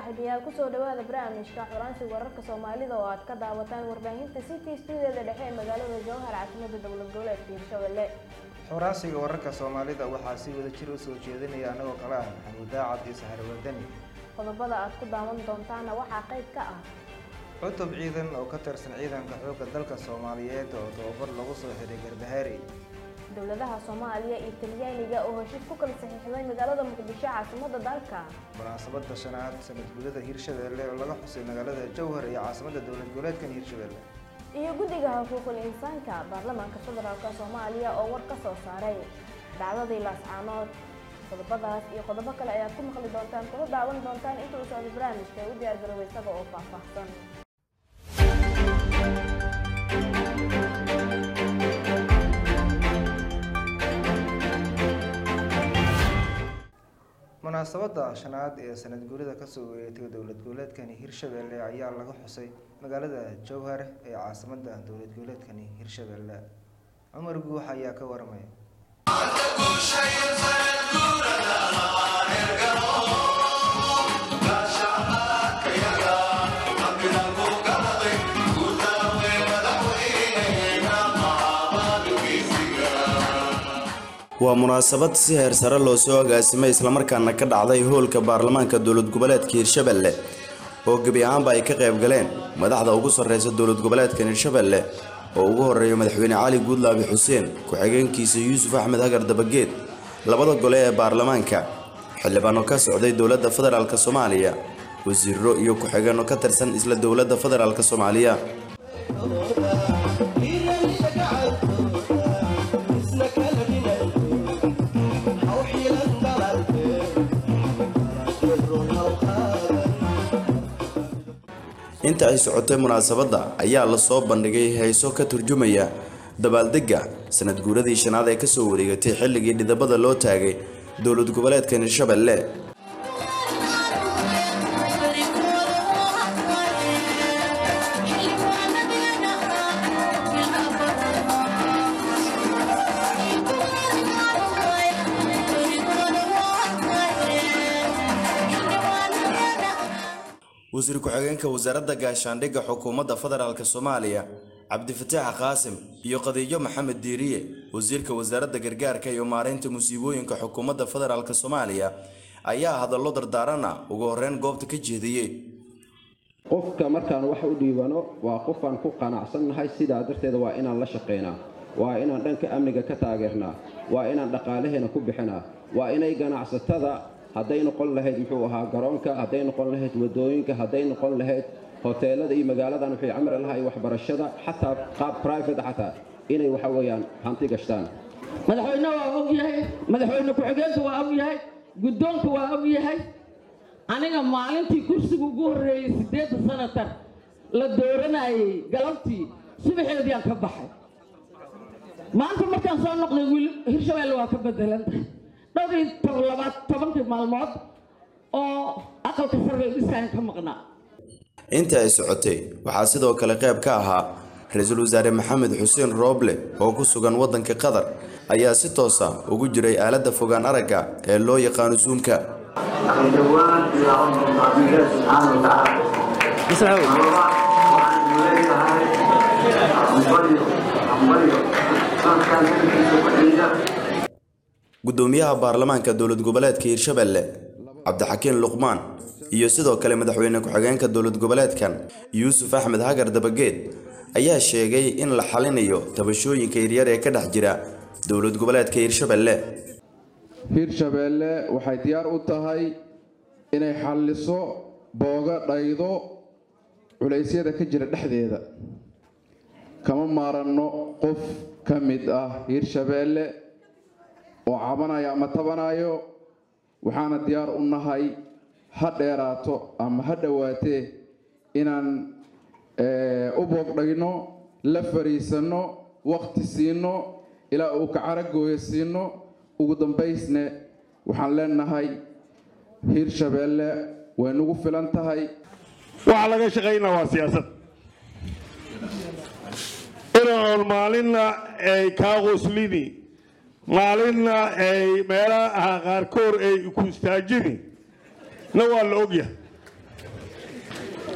saaxiibayaal kusoo dhawaada barnaamijka xuraansi wararka soomaalida oo aad ka daawataan warbaahinta city stuudiyada dhexe ee magaalada jowhar caasimada dowlad goboleedka hirshabelle xuraansiga wararka soomaalida waxaa si wada jir u soo jeedinaya anagoo kale ah maxamuud daacad iyo saxar wadani qodobada aad ku daawan doontaana waxaa qayb ka ah cutub ciidan oo ka tirsan ciidanka xoogga dalka soomaaliyeed oo tababar lagu soo xiray garbahaari dowladaha soomaaliya iyo talyaaniga oo heshiis ku kala saxiixday magaalada muqdisho caasimada dalka munaasabada shanaad sanad gudada hirshabelle oo laga xusay magaalada jowhar iyo caasimada dowlad goboleedkan hirshabelle iyo guddiga xuquuqul insaanka baarlamaanka federaalk soomaaliya oo war ka soo saaray dhacdadii laascaanood qodobadaas iyo qodobo kale ayaad ku maqli doontaan kuna daawan doontaan inta uu socdo barnaamijka u diyaar garooba isaga oo faahfaahsan munaasabada shanaad ee sanad guurida kasoo wareegtay dowlad goboleedkani hirshabelle ayaa laga xusay magaalada jowhar ee caasimada dowlad goboleedkani hirshabelle cumar guux ayaa ka waramaya waa munaasabad si heer sare loo soo agaasimay islamarkaana ka dhacday hoolka baarlamaanka dowlad goboleedka hirshabelle oo gebi ahaanba ay ka qayb galeen madaxda ugu sarreysa dowlad goboleedkan hirshabelle oo ugu horeeya madaxweyne cali guudlaabi xuseen ku-xigeenkiisa yuusuf axmed hagar dabageed labada gole ee baarlamaanka xildhibaano ka socday dowladda federaalk soomaaliya wasiiro iyo ku-xigeenno ka tirsan isla dowladda federaalk soomaaliya inta ay socotay munaasabadda ayaa lasoo bandhigay heeso ka turjumaya dabaaldegga sanad guuradii shanaad ee kasoo wareegatay xilligii dhidabada loo taagay dowlad goboleedkan hirshabelle wasiir ku-xigeenka wasaaradda gaashaandhigga xukuumadda federaalk soomaaliya cabdifataax qaasim iyo qadiijo maxamed diiriye wasiirka wasaaradda gargaarka iyo maareynta musiibooyinka xukuumadda federaalk soomaaliya ayaa hadallo dardaarana ugu horeyn goobta ka jeediyey qofka markaan wax u dhiibano waa qofaan ku qanacsannahay sidaa darteeda waa inaan la shaqaynaa waa inaan dhanka amniga ka taageernaa waa inaan dhaqaalaheena ku bixinaa waa inay ganacsatada hadday noqon lahayd muxuu ahaa garoonka hadday noqon lahayd wadooyinka hadday noqon lahayd hoteelada iyo magaaladan waxay camri lahay waxbarashada xataa qaab private xataa inay waxa weeyaan hanti gashtaan madaxweyne waa og yahay madaxweyne ku-xigeenka waa og yahay guddoonka waa og yahay aniga maalintii kursiga ugu horreeyey siddeedda sanatar la dooranayay galabtii subaxeediaan ka baxay maanta markaan soo noqday wiil hirshabelle waa ka bedelantahay dhowr iyo labaad tobankii maalmood oo aqalka sarre dhisaan ka maqnaa inta ay socotay waxaa sidoo kale qayb ka ahaa ra-iisul wasaare maxamed xuseen rooble oo ku sugan waddanka qatar ayaa si toosa ugu jiray aaladda fogaan aragga ee loo yaqaano suumka gudoomiyaha baarlamaanka dowlad goboleedka hirshabelle cabdixakiin luqmaan iyo sidoo kale madaxweyne ku-xigeenka dowlad goboleedkan yuusuf axmed hagar dabageed ayaa sheegay in la xalinayo tabashooyinka yaryar ee ka dhex jira dowlad goboleedka hirshabelle hirshabeelle waxay diyaar u tahay inay xalliso booga dhaydo culaysyada ka jira dhexdeeda kama maaranno qof ka mid ah hirshabeelle oo cabanaya ama tabanayo waxaana diyaar u nahay ha dheeraato ama ha dhowaatee inaan u boogdhayno la fariisanno waqti siino ilaa uu kacaragooyo siino ugu dambaysne waxaan leenahay hiirshabeelle way nagu filan tahay waxaa laga shaqaynaa waa siyaasad inaan maalinna ay kaa qoslini maalinna ay meelaha qaarkood ay ku istaajini na waa la ogyahay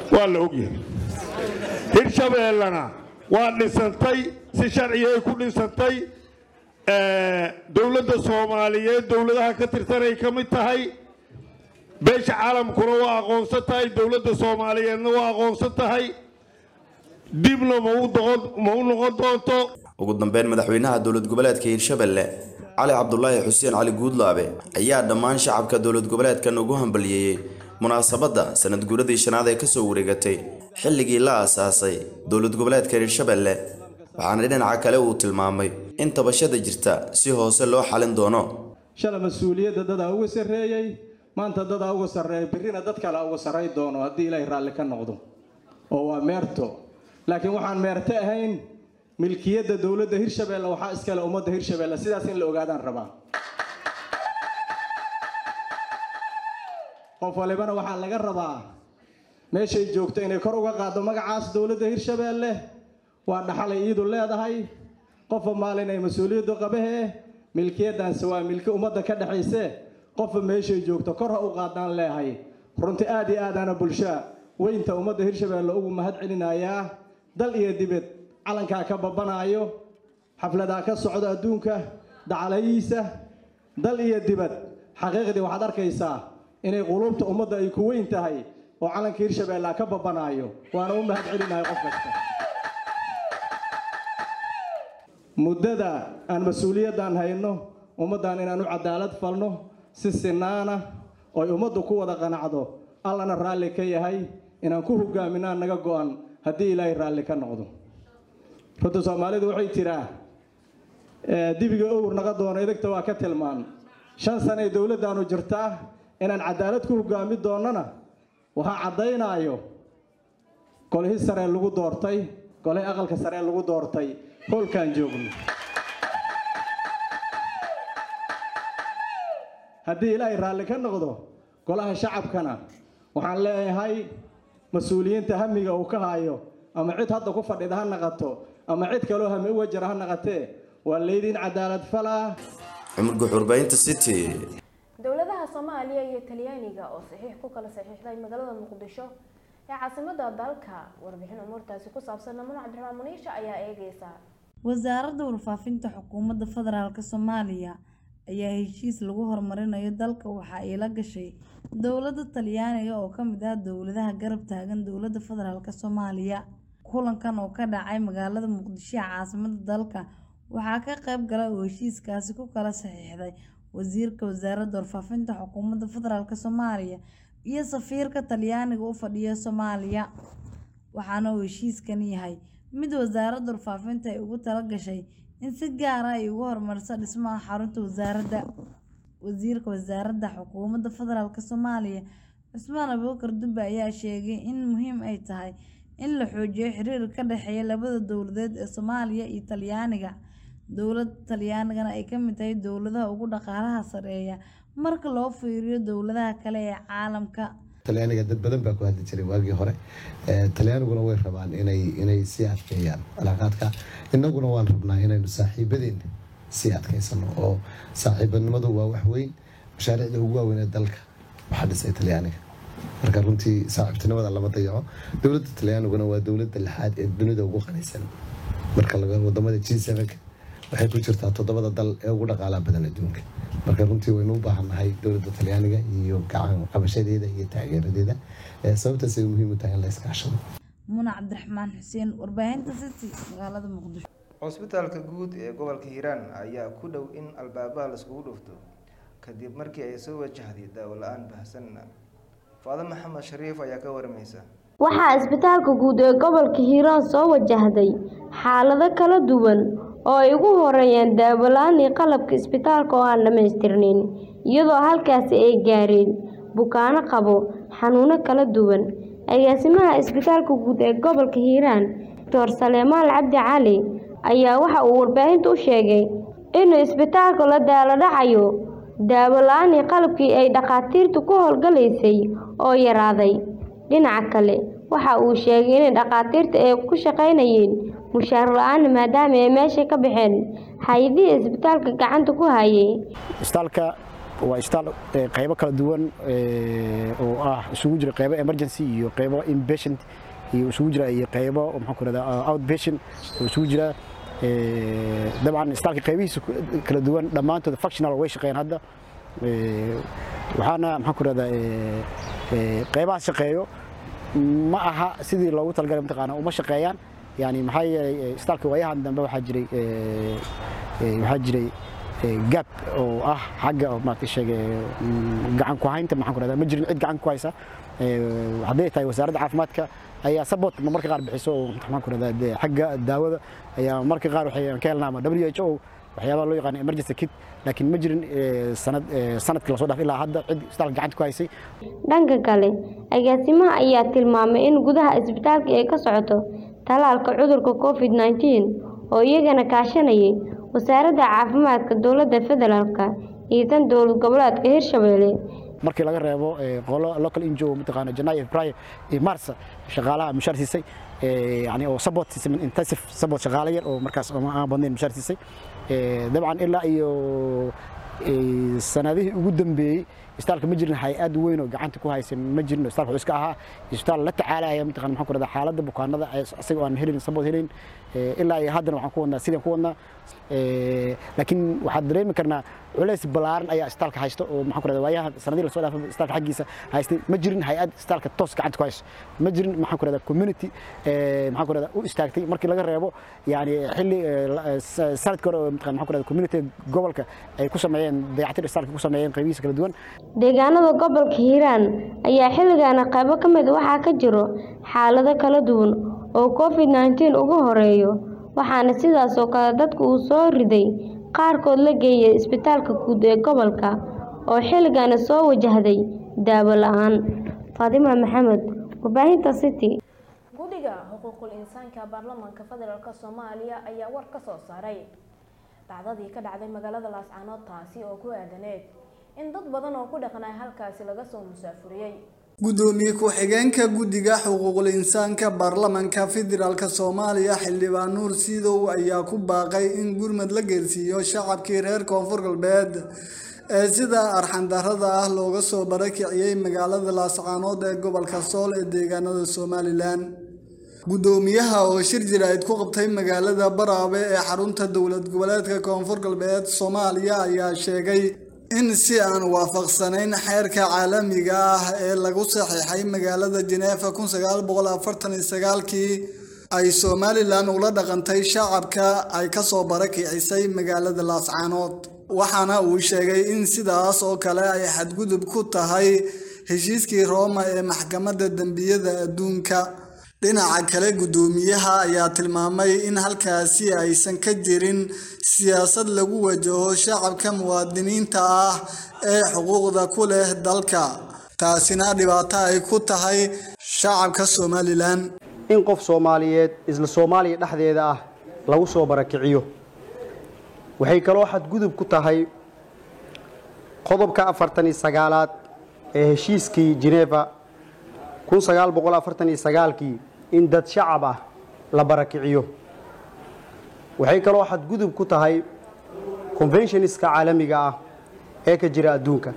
waa la ogyahay hirshabeellena waa dhisantay si sharcigay ku dhisantay dowladda soomaaliyeed dowladaha ka tirsanay ka mid tahay beesha caalamkuna waa aqoonsan tahay dowladda soomaaliyeedna waa aqoonsan tahay dibna ma u noqon doonto ugu dambeyn madaxweynaha dowlad goboleedka hiirshabelle cali cabdulaahi xuseen cali guudlaabe ayaa dhammaan shacabka dowlad goboleedkan ugu hambaliyeeyey munaasabadda sanad guuradii shanaad ee kasoo wareegatay xilligii la aasaasay dowlad goboleedka hiirshabelle waxaana dhinaca kale uu tilmaamay in tabashada jirta si hoose loo xalin doono shala mas-uuliyadda dadaa uga sarreeyey maanta dadaa uga sarreeya birrina dad kale uga sarray doono haddii ilaahay raalli ka noqdo oo waa meerto laakiin waxaan meerto ahayn milkiyadda dowladda hirshabeelle waxaa iskale ummadda hirshabeelle sidaas in la ogaadaan rabaa qof walibana waxaa laga rabaa meeshay joogto inay kor uga qaaddo magacaas dowladda hirshabeelle waa dhaxalay iidu leedahay qofba maalin ay mas-uuliyaddu qabahee milkiyaddaanse waa milki ummadda ka dhexayse qofba meeshay joogto kor ha u qaadaan leehay runtii aad iyo aadaana bulshaa weynta ummadda hirshabeelle ugu mahad celinayaa dal iyo dibed calankaa ka babanaayo xafladaa ka socda adduunka dacalayiisa dal iyo dibad xaqiiqdii waxaad arkaysaa inay quluubta ummadda ay ku weyn tahay oo calanka hirshabeellea ka babanaayo waana u mahad celinahay qof kasta muddada aan mas-uuliyaddan hayno ummaddan inaan u cadaalad falno si sinaana ooy ummaddu ku wada qanacdo allana raalli ka yahay inaan ku hogaaminaan naga go-an haddii ilaahay raalli ka noqdo runta soomaalidu waxay tiraa dibiga owr naga doono idagta waa ka tilmaan shan sanay dowladdaanu jirtaa inaan cadaalad ku hogaami doonnona waxaa caddaynaayo golihii saree lagu doortay golihii aqalka saree lagu doortay hoolkaan joogno haddii ilaahay raalli ka noqdo golaha shacabkana waxaan leeyahay mas-uuliyiinta hamiga uu ka haayo ama cid hadda ku fadhida ha naqato ama cid kaloo hami uga jira ha naqatee waa laydin cadaalad falaa cumar guxurbaynta city dowladaha soomaaliya iyo talyaaniga oo saxiix ku kala saxiixday magaalada muqdisho ee caasimada dalka warbixin umuurtaasi ku saabsan namuno cabdiraxmaan muniisha ayaa eegeysa wasaaradda warfaafinta xukuumadda federaalk soomaaliya ayaa heshiis lagu horumarinayo dalka waxa ay la gashay dowladda talyaaniga oo kamid ah dowladaha garab taagan dowladda federaalk soomaaliya kulankan oo ka dhacay magaalada muqdisho ee caasimada dalka waxaa ka qayb galay oo heshiiskaasi ku kala saxiixday wasiirka wasaaradda warfaafinta xukuumadda federaalk soomaaliya iyo safiirka talyaaniga u fadhiya soomaaliya waxaana uu heshiiskan yahay mid wasaaradda warfaafinta ay ugu tala gashay in si gaara ay ugu horumariso dhismaha xarunta wasaaradda wasiirka wasaaradda xukuumadda federaalk soomaaliya cusmaan abuukar dube ayaa sheegay in muhiim ay tahay in la xoojiyo xiriir ka dhexeeya labada dowladeed ee soomaaliya iyo talyaaniga dowladda talyaanigana ay ka mid tahay dowladaha ugu dhaqaalaha sareeya marka loo fiiriyo dowladaha kale ee caalamka talyaaniga dad badan baa ku hadli jiray waagii hore talyaaniguna way rabaan inay inay sii adkeeyaan cilaaqaadka innaguna waan rabnaa inaynu saaxiibadeen sii adkeysano oo saaxiibanimadu waa wax weyn mashaariicda ugu waaweyn ee dalka waxaa dhisay talyaaniga marka runtii saaxiibtinimada lama dayaco dowladda talyaaniguna waa dowladda lixaad ee dunida ugu qanisan marka laga wadamada g sevenka waxay ku jirtaa toddobada dal ee ugu dhaqaalaha badan adduunka marka runtii waynu u baahannahay dowladda talyaaniga iyo gacan qabashadeeda iyo taageeradeeda sababtaas ay muhiim u tahay in la iskaashado muna cabdiraxmaan xuseen warbaahinta city magaalada muqdisho cusbitaalka guud ee gobolka hiiraan ayaa ku dhow in albaabaha laiskugu dhufto kadib markii ay soo wajahday daawo la-aan baahsan faado maxamed shariif ayaa ka waramaysa waxaa isbitaalka guud ee gobolka hiiraan soo wajahday xaalado kala duwan oo ay ugu horeeyeen daawo-la-aan iyo qalabka isbitaalka oo aan dhammaystirnayn iyadoo halkaasi ay gaareen bukaano qabo xanuuno kala duwan agaasimaha isbitaalka guud ee gobolka hiiraan doctor saleemaal cabdi cali ayaa waxa uu warbaahinta u sheegay inuu isbitaalka la daalo dhacayo daawo-la-aan iyo qalabkii ay dhakhaatiirtu ku howlgalaysay oo yaraaday dhinaca kale waxa uu sheegay inay dhakhaatiirta ay ku shaqaynayeen mushaar la-aan maadaama ay meesha ka baxeen hay-adihii isbitaalka gacanta ku hayay isbitaalka waa isbitaal qaybo kala duwan oo ah isugu jira qaybo emergency iyo qaybo inpatient iyo isugu jira iyo qaybo maxaan ku rahdaa outpatient oo isugu jira dabcan isbitaalka qaybihiisa kala duwan dhammaantood functional way shaqeeyaan hadda waxaana maxaan ku rahdaa qaybahaas shaqeeyo ma aha sidii loogu talagalay mataqaana uma shaqeeyaan yani maxaa yeelay isbitaalka waayahan dambe waxaa jiray waxaa jiray gap oo ah xagga maaragtay sheege gacan ku haynta maxaan ku rahdaa ma jirin cid gacan ku haysa hadday tahay wasaaradda caafimaadka ayaa support marka qaar bixiso oo maxaan ku rahdaa xagga daawada ayaa marka qaar waxay ka helnaa ama WHO waxyaabaha loo yaqaan emergency kit laakiin ma jirin sanad sanadkii lasoo dhaaf ilaa hadda cid isbitaalka gacanta ku haysay dhanka kale agaasimaha ayaa tilmaamay in gudaha isbitaalka ay ka socoto talaalka cudurka covid 19 oo iyagana kaashanayay wasaaradda caafimaadka dowladda federaalka iyo tan dowlad goboleedka hirshabelle markii laga reebo qolo local injo mataqaana janaayo february iyo mars shaqaalaha mushaar siisay yani oo support siisay intensive support shaqaale yar oo markaas aan badnayn mushaar siisay dabcan ilaa iyo sanadihii ugu dambeeyey isbitaalka ma jirin hay-ad weyn oo gacanta ku haysan ma jirin isbitaalka wuxuu iska ahaa isbitaal la tacaalaya mataqana maxaan ku rahdaa xaaladda bukaanada isaga aan helin support helin ilaa iyo haddana waxaan ku wadnaa sidaan ku wadnaa laakiin waxaad dareemi karnaa culays ballaaran ayaa isbitaalka haysto oo maxaan ku rahdaa waayaha sanadihii lasoo dhaafay isbitaalka xaggiisa haystay ma jirin hay-ad isbitaalka toos gacanta ku hayso ma jirin maxaan ku rahdaa community maxaan ku rahdaa u istaagtay markii laga reebo yani xilli sanadkii hore mataqana maxaan ku rahdaa community gobolka ay ku sameeyeen dayactir isbitaalka ku sameeyeen qaybihiisa kala duwan deegaanada gobolka hiiraan ayaa xilligaana qaybo ka mid waxaa ka jiro xaalado kala duwan oo covid 19 ugu horeeyo waxaana sidaas oo kale dadka uu soo riday qaarkood la geeyay isbitaalka guud ee gobolka oo xilligaana soo wajahday daawo la-aan faadima maxamed warbaahinta city guddiga xuquuqul insaanka baarlamaanka federaalk soomaaliya ayaa war ka soo saaray dhacdadii ka dhacday magaalada laascaanood taasi oo ku aadaneed in dad badan oo ku dhaqnaa halkaasi laga soo musaafuriyey gudoomiye ku-xigeenka guddiga xuquuqul insaanka baarlamanka federaalk soomaaliya xildhibaan nuur siidow ayaa ku baaqay in gurmad la geersiiyo shacabkii reer koonfur galbeed ee sida arxandarada ah looga soo barakiciyey magaalada laascaanood ee gobolka sool ee deegaanada somalilan gudoomiyaha oo shir jiraa'id ku qabtay magaalada baraabe ee xarunta dowlad goboleedka koonfur galbeed soomaaliya ayaa sheegay in si aan waafaqsanayn xeerka caalamiga ah ee lagu saxiixay magaalada jeneefa kun sagaal boqol afartan iyo sagaalkii ay somalilan ula dhaqantay shacabka ay kasoo barakicisay magaalada laascaanood waxaana uu sheegay in sidaas oo kale ay xadgudub ku tahay heshiiskii rooma ee maxkamadda dembiyada adduunka dhinaca kale guddoomiyaha ayaa tilmaamay in halkaasi aysan ka jirin siyaasad lagu wajaho shacabka muwaadiniinta ah ee xuquuqda ku leh dalka taasina dhibaato ay ku tahay shacabka somalilan in qof soomaaliyeed isla soomaaliya dhexdeeda ah lagu soo barakiciyo waxay kaloo xadgudub ku tahay qodobka afartan iyo sagaalaad ee heshiiskii Geneva kun sagaal boqol afartan iyo sagaalkii in dad shacab ah la barakiciyo waxay kaloo xadgudub ku tahay conventionska caalamiga ah ee ka jira adduunka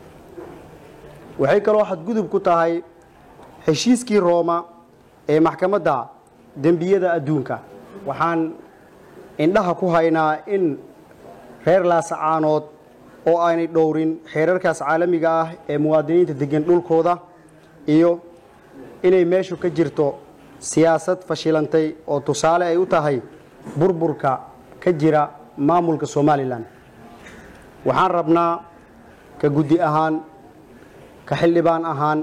waxay kaloo xadgudub ku tahay heshiiskii Rooma ee maxkamadda dembiyada adduunka waxaan indhaha ku haynaa in reer laasacaanood oo aanay dhowrin xeerarkaas caalamiga ah ee muwaadiniinta degan dhulkooda iyo inay meeshu ka jirto siyaasad fashilantay oo tusaale ay u tahay burburka ka jira maamulka somalilan waxaan rabnaa ka guddi ahaan ka xildhibaan ahaan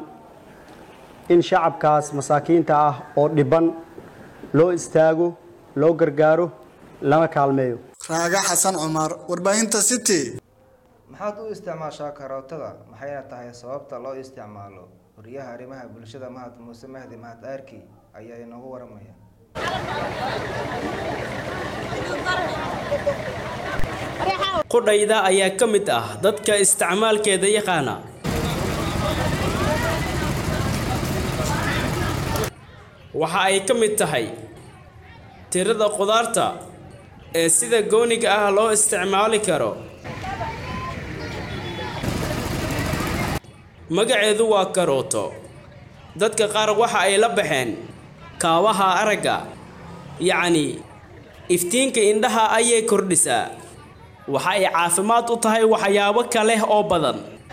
in shacabkaas masaakiinta ah oo dhiban loo istaago loo gargaaro lana kaalmeeyo raaga xasan cumar warbaahinta city maxaad u isticmaashaa karootada maxayna tahay sababta loo isticmaalo wariyaha arrimaha bulshada mahad muuse mahdi mahad aarki ayaa inoogu waramaya qudhayda ayaa ka mid ah dadka isticmaalkeeda yaqaana waxa ay ka mid tahay tirada qudaarta ee sida gooniga ah loo isticmaali karo magaceedu waa karooto dadka qaar waxa ay la baxeen kaabaha aragga yacni iftiinka indhaha ayay kordhisaa waxa ay caafimaad u tahay waxyaabo kale oo badan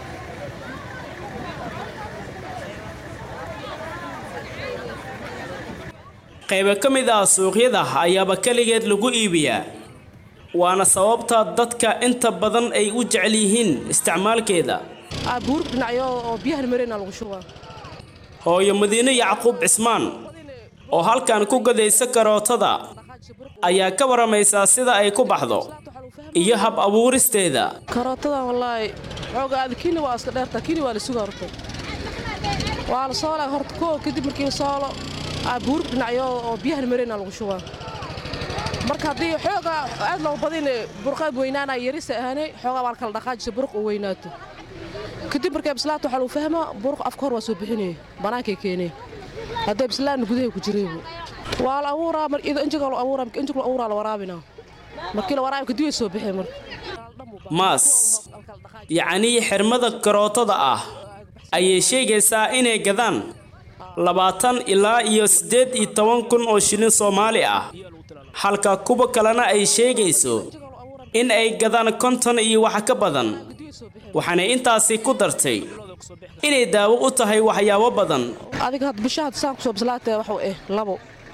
qaybo ka mid ah suuqyada ayaaba keligeed lagu iibiyaa waana sababta dadka inta badan ay u jecel yihiin isticmaalkeeda buur dhinacyo oo biyahan mareyna lagu shubaa hooyo madiine yacquub cismaan oo halkan ku gadaysa karootada ayaa ka waramaysaa sida ay ku baxdo iyo hab abuuristeeda karootada wallaahi xooga aad kini waa iska dheertaa kini waa la sugaa horta waa la soolaa horta koo kadib markii la soolo buur dhinacyo oo biyahan mareyna lagu shubaa marka haddii xooga aad loo badin burqaad weynaanaya yarisa ahaanay xoogaa waa la kala dhaqaajisa buruq oo weynaato kadib markay bislaato waxaa lagu fahmaa buruq afka hor waa soo bixinaya bannaankay keenee hadday bislaanna gudahay ku jireebu waa la abuuraa injiga la abuuraa injiga la abuuraa la waraabinaa markii la waraabi kadib way soo bixeen marka maas yacnii xirmada karootada ah ayay sheegaysaa inay gadaan labaatan ilaa iyo siddeed iyo toban kun oo shilin soomaali ah halka kuwa kalena ay sheegayso in ay gadaan konton iyo wax ka badan waxaana intaasi ku dartay inay daawo u tahay waxyaabo badan adiga had bishaha saan kusoo bislaatee waxuu eh labo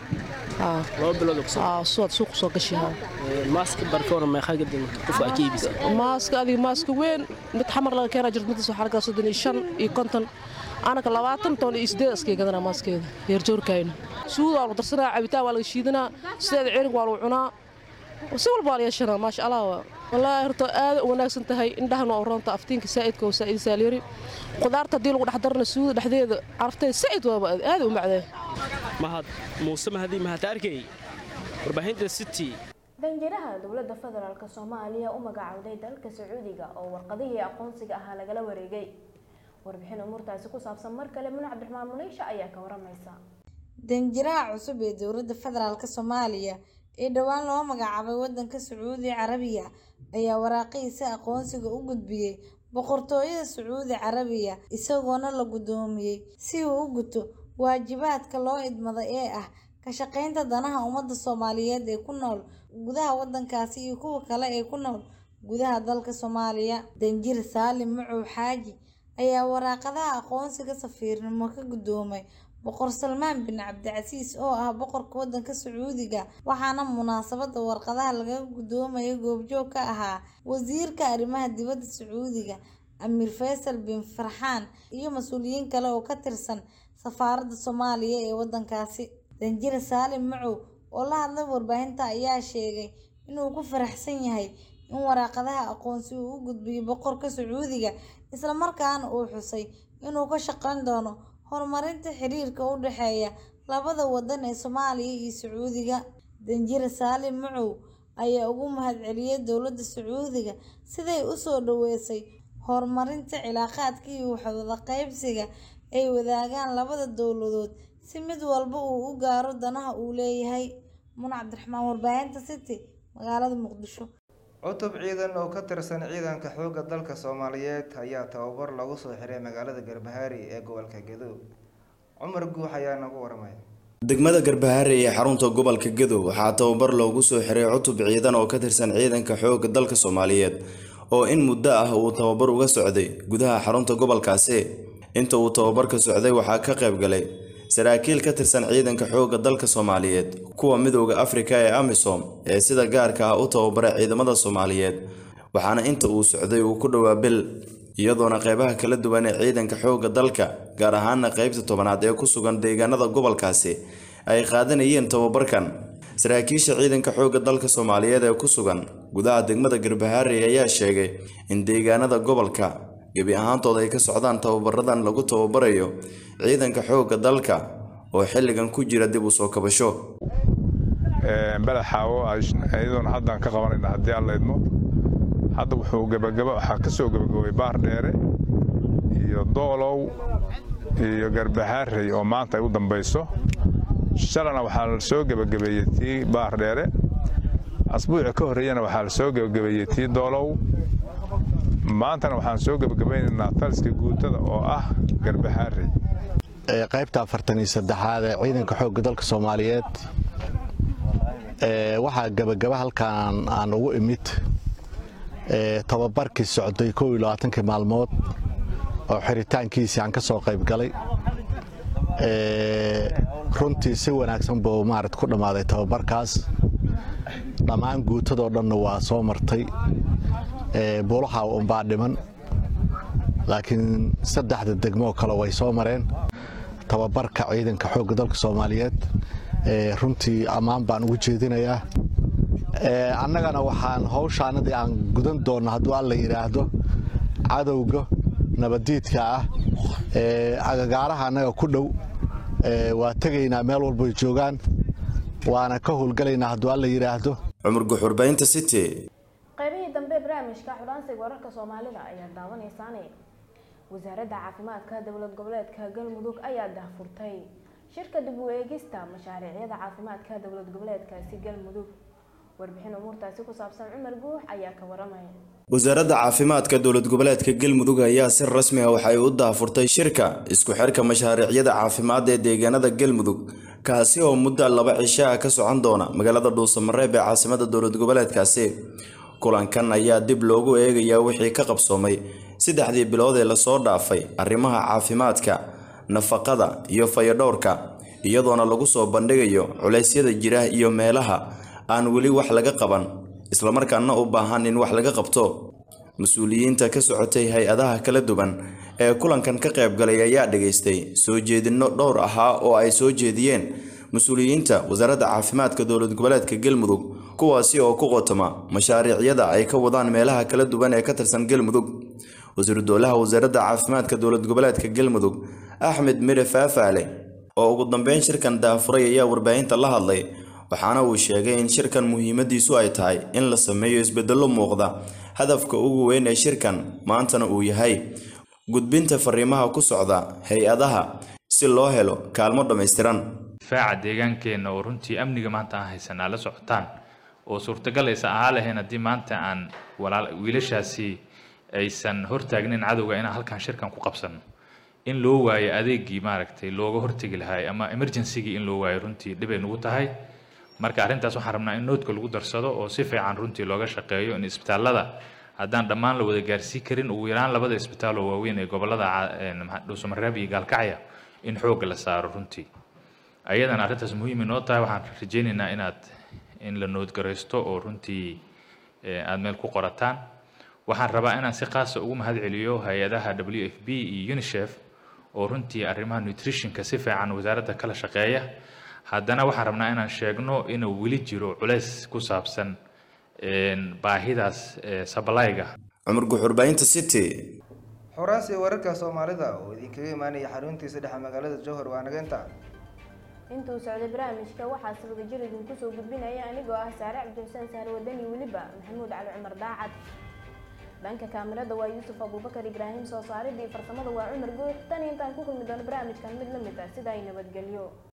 suwaad suuq soo gashihaa maaska adiga maaska weyn mid xamar laga keenaa jirta midtaas waxaa lagaa soddon iyo shan iyo konton anaka labaatan toban iyo sideed iskay gadanaa maaskeeda yeerjoorkayna suud waa lagu darsanaa cabitaan waa laga shiidanaa sideeda cirig waa lagu cunaa si walba waa la yeeshanaa maasha allah waa wallaahi horta aad u wanaagsan tahay indhahana oo roonta aftiinka saa'idka oo saa'id saalyari qudaarta haddii lagu dhex darana suuda dhexdeeda carafteeda saa'id waaba aad u macdee mahad muuse mahadi mahad arkay warbaahinta city danjiraha dowladda federaalk soomaaliya u magacowday dalka sacuudiga oo warqadihii aqoonsiga ahaa lagala wareegay warbixin umuurtaasi ku saabsan mar kale muna cabdiraxmaan muneysha ayaa ka waramaysa danjiraha cusub ee dowladda federaalk soomaaliya ee dhowaan loo magacaabay wadanka sacuudi carabiya ayaa waraaqihiisa aqoonsiga u gudbiyey boqortooyada sacuudi carabiya isagoona la guddoomiyey si uu u guto waajibaadka loo idmada ee ah ka shaqaynta danaha ummadda soomaaliyeed ee ku nool gudaha wadankaasi iyo kuwa kale ee ku nool gudaha dalka soomaaliya danjir saalim macow xaaji ayaa waraaqadaha aqoonsiga safiirnimo ka guddoomay boqor salmaan bin cabdicasiis oo ah boqorka wadanka sacuudiga waxaana munaasabada warqadaha laga guddoomaya goobjoog ka ahaa wasiirka arrimaha dibadda sacuudiga amiir faysal bin farxaan iyo mas-uuliyiin kale oo ka tirsan safaaradda soomaaliya ee wadankaasi danjir saalim macow oo la hadlay warbaahinta ayaa sheegay inuu ku faraxsan yahay in waraaqadaha aqoonsi uu u gudbiyo boqorka sacuudiga islamarkaana uu xusay inuu ka shaqayn doono horumarinta xiriirka u dhexeeya labada wadan ee soomaaliya iyo sacuudiga danjir saalim macow ayaa ugu mahadceliyey dowladda sacuudiga siday usoo dhaweysay horumarinta cilaaqaadka iyo waxwada qaybsiga ay wadaagaan labada dowladood si mid walba uu u gaaro danaha uu leeyahay muna cabdiraxmaan warbaahinta city magaalada muqdisho cutub ciidan oo ka tirsan ciidanka xoogga dalka soomaaliyeed ayaa tababar lagu soo xiray magaalada garbahaari ee gobolka gadow cumar guux ayaa nagu waramaya degmada garbahaare ee xarunta gobolka gadow waxaa tababar loogu soo xiray cutub ciidan oo ka tirsan ciidanka xoogga dalka soomaaliyeed oo in muddo ah uu tababar uga socday gudaha xarunta gobolkaasi inta uu tababarka socday waxaa ka qayb galay saraakiil ka tirsan ciidanka xoogga dalka soomaaliyeed kuwa midooda afrika ee amisom ee sida gaarka ah u tababaray ciidamada soomaaliyeed waxaana inta uu socday uu ku dhowaa bil iyadoona qeybaha kala duwan ee ciidanka xoogga dalka gaar ahaana qeybta tobanaad ee ku sugan deegaanada gobolkaasi ay qaadanayeen tababarkan saraakiisha ciidanka xoogga dalka soomaaliyeed ee ku sugan gudaha degmada garbahaare ayaa sheegay in deegaanada gobolka gebi ahaantood ay ka socdaan tababaradan lagu tababarayo ciidanka xoogga dalka oo xilligan ku jira dib u soo kabasho beled xaawo iyadoona haddaan ka qabanayna haddii aan laydmo hadda wuxuu gabagaba waxaa ka soo gabagabay baar dheere iyo doolow iyo garbahaarey oo maanta ay u dambayso shalana waxaa la soo gebagabeeyey tii baar dheere asbuuci ka horreeyana waxaa la soo gebagabeeyey tii doolow maantana waxaan soo gebagabaynaynaa taliska guutada oo ah garbahaarey qaybta afartan iyo saddexaad ee ciidanka xoogga dalka soomaaliyeed waxaa gebagaba halkan aan ugu imid tababarkii socday kow iyo labaatankii maalmood oo xiritaankiisii aan ka soo qayb galay runtii si wanaagsan buu maarad ku dhammaaday tababarkaas dhammaan guutadoo dhanna waa soo martay buulaha unbaa dhiman laakiin saddexda degmoo kale way soo mareen tababarka ciidanka xoogga dalka soomaaliyeed runtii ammaan baan ugu jeedinayaa annagana waxaan hawshaanadii aan gudan doonno hadduu alla yidhaahdo cadowga nabaddiidka ah agagaaraha annaga ku dhow waa tegaynaa meel walboy joogaan waana ka howlgalaynaa hadduu alla yidhaahdo cumar guxurbaynta city qaybihii dambe barnaamijka xudhaansiga wararka soomaalida ayaa daawanaysaane wasaaradda caafimaadka dowlad goboleedka galmudug ayaa daahfurtay shirka dib u eegista mashaariicyada caafimaadka dowlad goboleedkaasi galmudug warbixin umuurtaasi ku saabsan cumar guux ayaa ka waramaya wasaaradda caafimaadka dowlad goboleedka galmudug ayaa si rasmi ah waxay u daahfurtay shirka isku xirka mashaariicyada caafimaad ee deegaanada galmudug kaasi oo muddo laba cisho ah ka socon doona magaalada dhuusamareeb ee caasimada dowlad goboleedkaasi kulankan ayaa dib loogu eegayaa wixii ka qabsoomay saddexdii bilood ee lasoo dhaafay arrimaha caafimaadka nafaqada iyo fayadhowrka iyadoona lagu soo bandhigayo culeysyada jira iyo meelaha aan weli wax laga qaban islamarkaana u baahan in wax laga qabto mas-uuliyiinta ka socotay hay-adaha kala duwan ee kulankan ka qaybgalay ayaa dhageystay soo jeedinno dhowr ahaa oo ay soo jeediyeen mas-uuliyiinta wasaaradda caafimaadka dowlad goboleedka galmudug kuwaasi oo ku qotoma mashaariicyada ay ka wadaan meelaha kala duwan ee ka tirsan galmudug wasiiru dowlaha wasaaradda caafimaadka dowlad goboleedka galmudug axmed mire faafaale oo ugu dambeyn shirkan daafuray ayaa warbaahinta la hadlay waxaana uu sheegay in shirkan muhiimadiisu ay tahay in la sameeyo isbedello muuqda hadafka ugu weyn ee shirkan maantana uu yahay gudbinta fariimaha ku socda hay-adaha si loo helo kaalmo dhammaystiran difaaca deegaankeenna oo runtii amniga maanta aan haysanaa la socotaan oo suurtagal aysan ahaa lahayn haddii maanta aan walaal wiilashaasi aysan hortaagnin cadowga inaan halkan shirkan ku qabsano in loo waayo adeegii maaragtay looga hortegi lahaay ama emergencygii in loo waayo runtii dhibay nugu tahay marka arrintaas waxaan rabnaa in noodka lagu darsado oo si fiican runtii looga shaqeeyo in isbitaallada haddaan dhammaan la wada gaarsii karin ugu yaraan labada isbitaal oo waaweyn ee gobolada dhuusamareeb iyo gaalkacya in xoogga la saaro runtii ayadana arrintaas muhiim inoo tahay waxaan rajaynaynaa inaad in la noodgaraysto oo runtii aad meel ku qorataan waxaan rabaa inaan si qaasa ugu mahad celiyo hay-adaha w f b iyo unicef oo runtii arrimaha nutritionka si fiican wasaaradda kala shaqeeya haddana waxaan rabnaa inaan sheegno inuu weli jiro culays ku saabsan baahidaas sablayga cumar guxurbaynta city xoraasi wararka soomaalida oo idinkaga imaanaya xaruntiisa dhexe magaalada jowhar waa nageynta intuu socday barnaamijka waxaa sabada jir idinku soo gudbinaya anigoo ah saare cabdixuseen saare wadani weliba maxamuud cali cumar daacad dhanka kaamirada waa yuusuf abuubakar ibraahim soo saaridii farsamada waa cumar guux tan intaan ku kulmi doono barnaamijkan mid la mid ah sida ay nabadgelyo